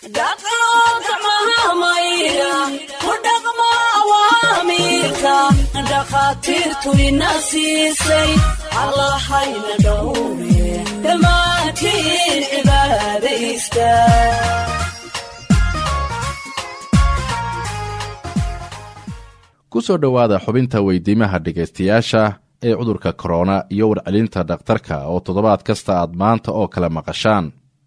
dhakhaatiirtu ina siisay allahayna dhowre dhammaantiin cibaadaysta ku soo dhowaada xubinta weydiimaha dhegaystayaasha ee cudurka korona iyo warcelinta dhakhtarka oo toddobaad kasta aad maanta oo kale maqashaan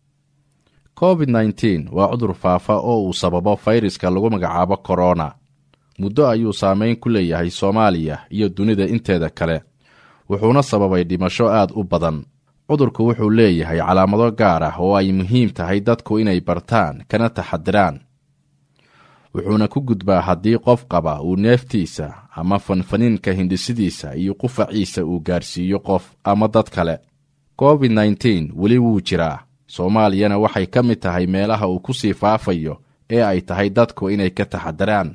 covid nneteen waa cudur faafa oo uu sababo fayraska lagu magacaabo korona muddo ayuu saameyn ku leeyahay soomaaliya iyo dunida inteeda kale wuxuuna sababay dhimasho aad u badan cudurku wuxuu leeyahay calaamado gaar ah oo ay muhiim tahay dadku inay bartaan kana taxadiraan wuxuuna ku gudbaa haddii qof qaba uu neeftiisa ama fanfaniinka hindhisidiisa iyo qufaciisa uu gaarsiiyo qof ama dad kale covid nneteen weli wuu jiraa soomaaliyana waxay ka mid tahay meelaha uu ku sii faafayo ee ay tahay dadku inay ka taxadiraan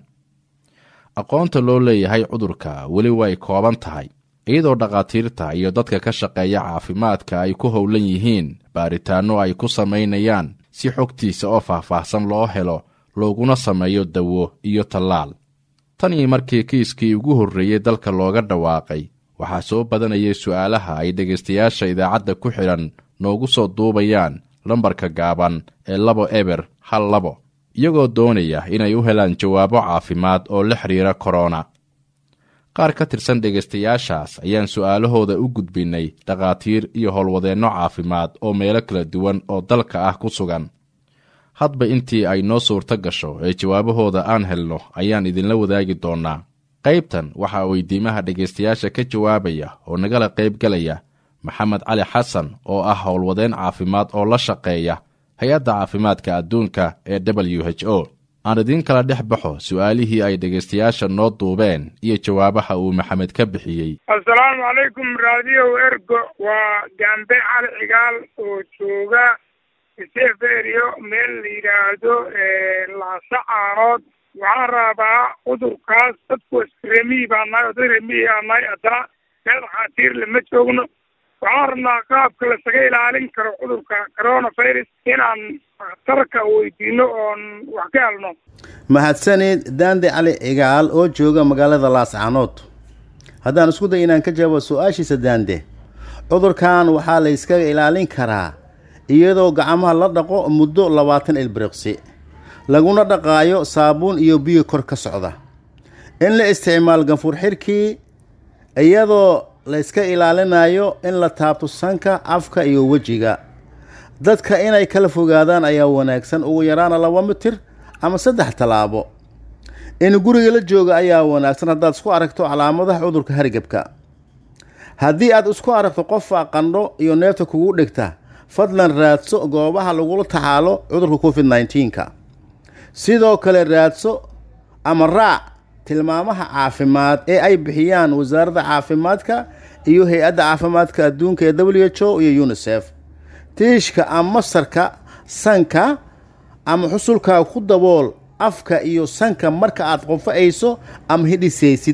aqoonta loo leeyahay cudurka weli way kooban tahay iyadoo dhakhaatiirta iyo dadka ka shaqeeya caafimaadka ay ku howlan yihiin baaritaanno ay ku samaynayaan si xogtiisa oo faahfaahsan loo helo looguna sameeyo dawo iyo tallaal tan iyo markii kiiskii ugu horreeyey dalka looga dhawaaqay waxaa soo badanayay su'aalaha ay dhegaystayaasha idaacadda ku xidhan noogu soo duubayaan lambarka gaaban ee labo eber hal labo iyagoo doonaya inay u helaan jawaabo caafimaad oo la xidhiira korona qaar ka tirsan dhegaystayaashaas ayaan su'aalahooda u gudbinnay dhakhaatiir iyo howlwadeenno caafimaad oo meelo kala duwan oo dalka ah ku sugan hadba intii ay noo suurto gasho ee jawaabahooda aan helno ayaan idinla wadaagi doonnaa qaybtan waxaa weydiimaha dhegaystayaasha ka jawaabaya oo nagala qaybgalaya maxamed cali xasan oo ah howlwadeen caafimaad oo la shaqeeya hay-adda caafimaadka adduunka ee w h o aan idiin kala dhex baxo su'aalihii ay dhegaystayaasha noo duubeen iyo jawaabaha uu maxamed ka bixiyey assalaamu calaykum raadiyow ergo waa gambe cali cigaal oo jooga seferio meel la yidhaahdo laasa caanood waxaan rabaa cudurkaas dadku remiyi baa nahay oo dad remiyi aa nahay haddana meel dhakhaatiir lama joogno waxaan rabnaa qaabka lasaga ilaalin karo cudurka coronavirus inaan dhakhtarka weydiino oon wax ka helno mahadsanid daande cali cigaal oo jooga magaalada laascaanood haddaan isku day inaan ka jawaabo su-aashiisa daande cudurkan waxaa la yskaga ilaalin karaa iyadoo gacmaha la dhaqo muddo labaatan ilbiriqsi laguna dhaqaayo saabuun iyo biyo kor ka socda in la isticmaal ganfuur xirkii iyadoo la yska ilaalinayo in la taabto sanka afka iyo wejiga dadka inay kala fogaadaan ayaa wanaagsan ugu yaraana laba mitir ama saddex tallaabo in guriga la jooga ayaa wanaagsan haddaad isku aragto calaamadaha cudurka hargebka haddii aad isku aragto qofa qandho iyo neefta kugu dhigta fadlan raadso goobaha lagula tacaalo cudurka covid nneteen-ka sidoo kale raadso ama raac tilmaamaha caafimaad ee ay bixiyaan wasaaradda caafimaadka iyo hay-adda caafimaadka adduunka ee w h o iyo unisef tiishka ama masarka sanka ama xusulkaa ku dabool afka iyo sanka marka aad qofa'ayso ama hidhisaysid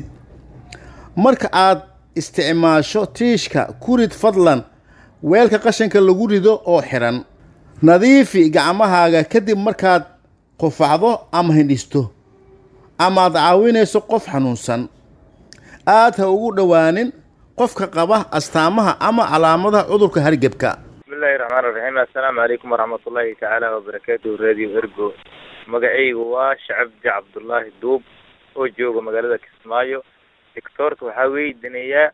marka aad isticmaasho tiishka kurid fadlan weelka qashanka lagu rido oo xiran nadiifi gacmahaaga kadib markaad qufacdo ama hindhisto ama aad caawinayso qof xanuunsan aad ha ugu dhowaanin qofka qaba astaamaha ama calaamadaha cudurka hargebka bismillahi raxmaan raxiim assalaamu calaykum waraxmatullaahi tacaala wabarakaatu radio ergo magacaygu waa shacabdi cabdullaahi duub oo jooga magaalada kismaayo doctoorka waxaa weydiinayaa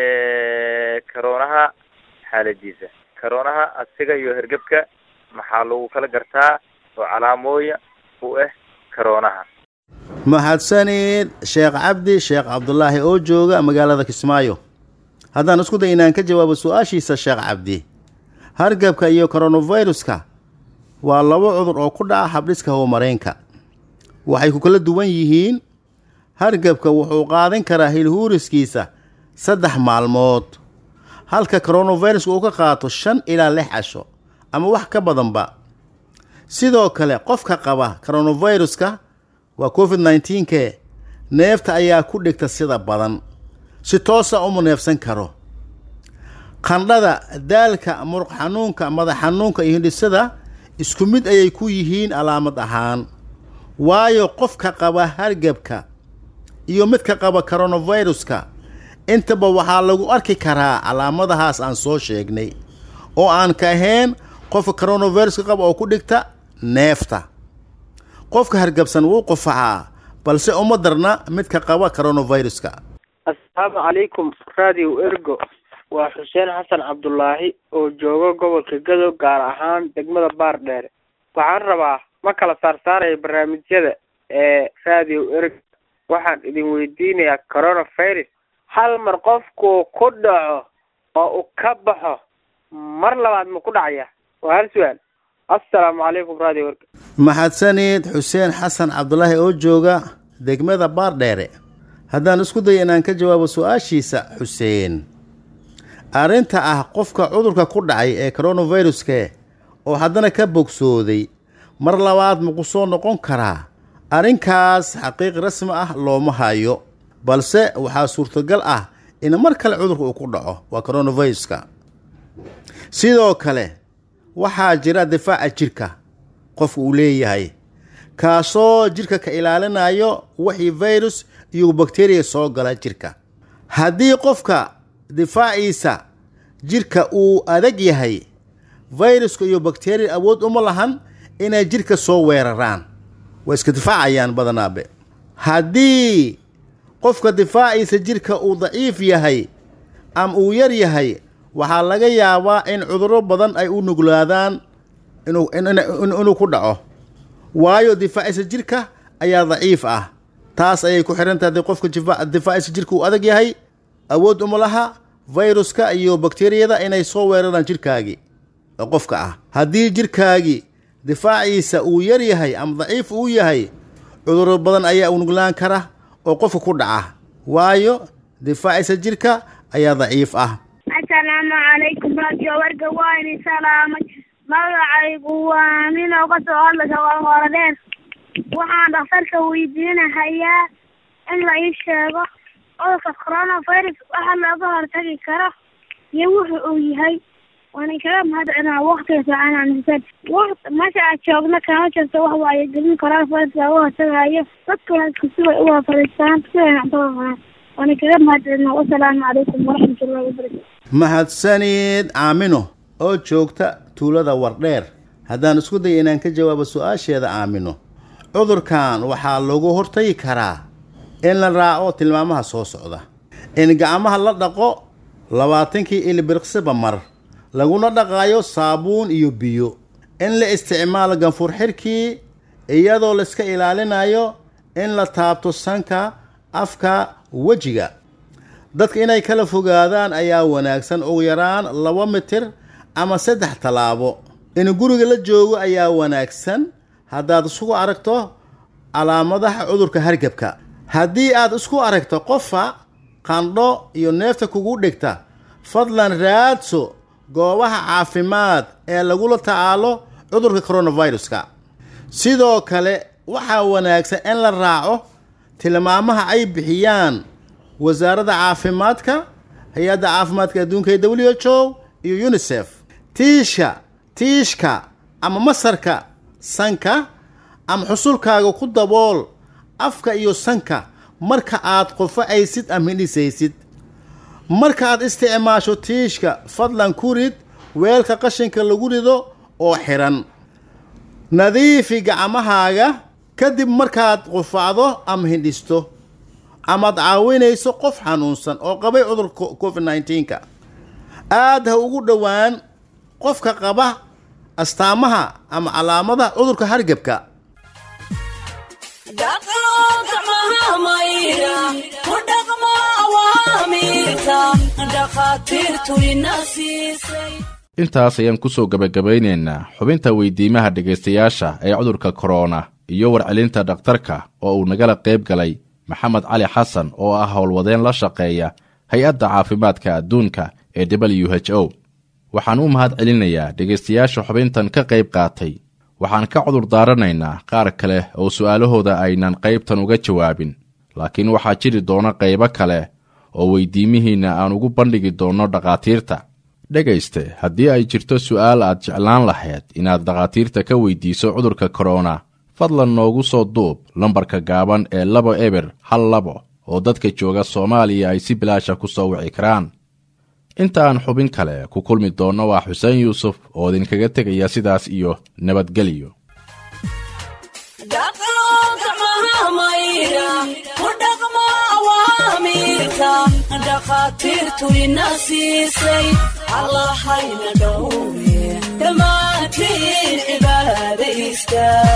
karoonaha xaaladiisa karoonaha asiga iyo hergebka maxaa lagu kala gartaa oo calaamooya u ah karoonaha mahadsanid sheekh cabdi sheekh cabdulaahi oo jooga magaalada kismaayo haddaan isku day inaan ka jawaabo su-aashiisa sheekh cabdi hargabka iyo koronaviruska waa labo cudur oo ku dhaca habdhiska howmareenka waxay ku kala duwan yihiin hargabka wuxuu qaadan karaa hilhuuriskiisa saddex maalmood halka koronaviruska uu ka qaato shan ilaa lix casho ama wax ka badanba sidoo kale qofka qaba koronaviruska waa covid nneteen-ke neefta ayaa ku dhigta sida badan si toosa uma neefsan karo qandhada daalka muruq xanuunka madax xanuunka iyo hindhisada isku mid ayay ku yihiin calaamad ahaan waayo qofka qaba hargebka iyo midka qaba coronaviruska intaba waxaa lagu arki karaa calaamadahaas aan soo sheegnay oo aan ka ahayn qofka coronaviruska qaba oo ku dhigta neefta qofka hargabsan wuu qufacaa balse uma darna midka qaba coronaviruska assalaamu calaykum radio ergo waa xuseen xasan cabdulaahi oo jooga gobolka gadow gaar ahaan degmada baardheere waxaan rabaa ma kala saarsaaraya barnaamijyada ee radio ergo waxaan idin weydiinayaa coronavirus hal mar qofku ku dhaco oo uu ka baxo mar labaad ma ku dhacaya waa hal su-aal assalaamu calaykum radio ergo mahadsanid xuseen xasan cabdulaahi oo jooga degmada baardheere haddaan isku dayo inaan ka jawaabo su-aashiisa xuseen arrinta ah qofka cudurka ku dhacay ee coronaviruske oo haddana ka bogsooday mar labaad maku soo noqon karaa arrinkaas xaqiiq rasmi ah looma hayo balse waxaa suurtagal ah in mar kale cudurka uu ku dhaco waa coronaviruska sidoo kale waxaa jira difaaca jirka qofka uu leeyahay kaasoo jirka ka ilaalinayo wixii virus iyo bakteriya soo gala jirka haddii qofka difaaciisa jirka uu adag yahay viruska iyo bakteriya awood uma lahan inay jirka soo weeraraan way iska difaacayaan badanaabe haddii qofka difaaciisa jirka uu daciif yahay ama uu yar yahay waxaa laga yaabaa in cudurro badan ay u nuglaadaan inuu inuu ku dhaco waayo difaaciisa jirka ayaa daciif ah taas ayay ku xihan tahay qofka difaaciisa jirka uu adag yahay awood uma laha viruska iyo bakteriyada inay soo weeraraan jirkaagii oo qofka ah haddii jirkaagii difaaciisa uu yar yahay ama daciif uu yahay cudurro badan ayaa u nuglaan kara oo qofka ku dhaca waayo difaaciisa jirka ayaa daciif ah assalaamu calaykum radio warga waa idin salaamay magacaygu waa nin oo ka soo hadlaysa qorqoro dheer waxaan dhakhtarka weydiinahayaa in la ii sheego cudurka coronavirus waxa looga hortagi karo iyo wuxu uu yahay waana kaga mahadcinaa waktiga fiicanaan waqt meesha aad joogna kama jirto wax waayo gelin coronavirus looga hortagayo dadkuna iskusibay uga fadhiistaan siday cuntada cunaan waana kaga mahadcinaa wasalaamu calaykum waraxmatullahi wabarakatu mahadsanid aamino oo joogta tuulada wardheer haddaan isku daya inaan ka jawaabo su-aasheeda aamino cudurkan waxaa lagu hortagi karaa in la raaco tilmaamaha soo socda in gacmaha la dhaqo labaatankii ilbiriqsiba mar laguna dhaqaayo saabuun iyo biyo in la isticmaalo ganfur xirkii iyadoo laiska ilaalinayo in la taabto sanka afka wejiga dadka inay kala fogaadaan ayaa wanaagsan ugu yaraan laba mitir ama saddex tallaabo in guriga la joogo ayaa wanaagsan haddaad isugu aragto calaamadaha cudurka hargebka haddii aad isku aragto qofa qandho iyo neefta kugu dhigta fadlan raadso goobaha caafimaad ee lagula tacaalo cudurka coronaviruska sidoo kale waxaa wanaagsan in la raaco tilmaamaha ay bixiyaan wasaaradda caafimaadka hay-adda caafimaadka adduunka ee w h o iyo unisef tiisha tiishka ama masarka sanka ama xusulkaaga ku dabool afka iyo sanka marka aad qofacaysid ama hindhisaysid marka aad isticmaasho tiishka fadlan ku rid weelka qashinka lagu rido oo xiran nadiifi gacmahaaga kadib markaad qufacdo ama hindhisto amaad caawinayso qof xanuunsan oo qabay cudurka covid nneteen-ka aad ha ugu dhowaan qofka qaba astaamaha ama calaamadaha cudurka hargebka intaas ayaan kusoo gebagabaynaynaa xubinta weydiimaha dhegaystayaasha ee cudurka korona iyo warcelinta dhakhtarka oo uu nagala qayb galay maxamed cali xasan oo ah howlwadeen la shaqeeya hay-adda caafimaadka adduunka ee w h o waxaan u mahad celinayaa dhegaystayaasha xubintan ka qayb qaatay waxaan ka cudur daaranaynaa qaar kale oo su'aalahooda aynan qaybtan uga jawaabin laakiin waxaa jiri doona qaybo kale oo weydiimihiinna aan ugu bandhigi doonno dhakhaatiirta dhegayste haddii ay jirto su'aal aad jeclaan lahayd inaad dhakhaatiirta ka weydiiso cudurka korona fadlan noogu soo duub lambarka gaaban ee labo eber hal labo oo dadka jooga soomaaliya ay si bilaasha ku soo wici karaan inta aan xubin kale ku kulmi doonno waa xuseen yuusuf oo idinkaga tegaya sidaas iyo nabadgelyo dhakhaatiirtu ina siisay allahayna dhowre dhammaantiin cibaadaysta